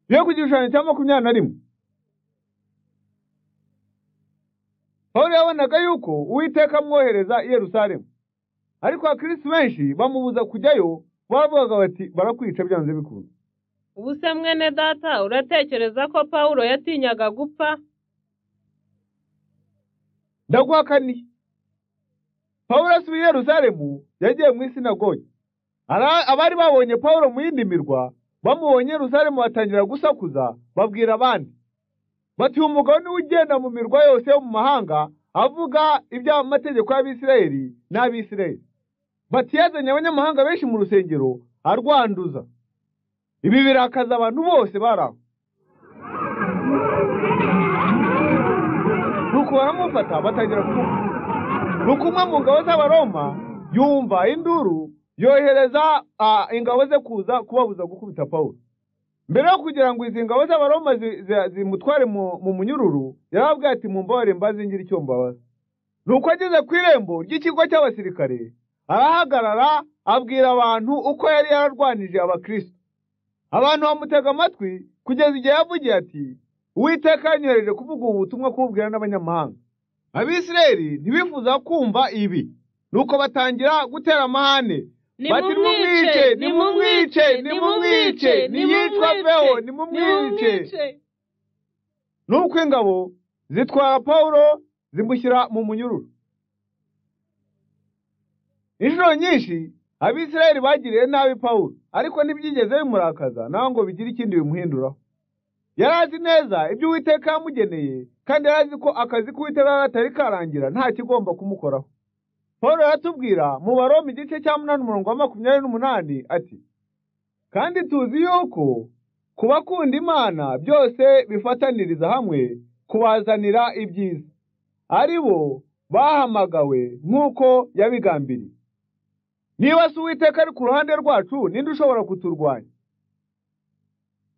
yo ku gishushanyo cya makumyabiri na rimwe pawulo yabonaga yuko uwiteka amwohereza i yerusalemu ariko abakirisi benshi bamubuza kujyayo bavugaga bati barakwica byanze bikunze Ubuse mwene data uratekereza ko Pawulo yatinyaga gupfa ndaguhakaniye pawulo asubiye i yerusalemu yagiye mu isinagogi Ara- abari babonye pawulo mu yindi mirwa bamubonye i yerusalemu batangira gusakuza babwira abandi bati uyu mugabo niwe ugenda mu mirwa yose yo mu mahanga avuga iby'amategeko y'abisirayeli n'abisirayeli bati yazanye abanyamahanga benshi mu rusengero arwanduza ibi birakaza abantu bose bari aho nuko baramufata batangira kumufata nuko umwe mu ngabo z'abaroma yumva induru yohereza ah, ingabo ze kuza kubabuza gukubita pawulo mbere yo kugira ngo izi ngabo z'abaroma zi- zi- zimutware mu mu munyururu yarababwiye ati mumbabarire mbazingire icyo mbabaza nuko ageze ku irembo ry'ikigo cy'abasirikare arahagarara abwira abantu uko yari yararwanije abakristo abantu bamutega amatwi kugeza igihe yavugiye ati uwiteka yanyohereje kuvuga ubu butumwa kububwira n'abanyamahanga abisirayeli ntibifuza kumva ibi nuko batangira gutera amahane bati nimumwice nimumwice nimumwice niyicwa aveho nimumwice nuko ingabo zitwara pawulo zimushyira mu munyururu inshuro nyinshi abisirayeli bagiriye nabi pawulo ariko ntibyigeze bimurakaza nawe ngo bigire ikindi bimuhinduraho yari azi neza ibyo uwiteka yamugeneye kandi yari azi ko akazi k'uwiteka yari atari karangira nta kigomba kumukoraho paul aratubwira mu baroma igice cya munani umurongo wa makumyabiri n'umunani ati kandi tuzi yuko ku bakunda imana byose bifataniriza hamwe kubazanira ibyiza ari bo bahamagawe nk'uko yabigambiriye niba si uwiteka ari ku ruhande rwacu ninde ushobora kuturwanya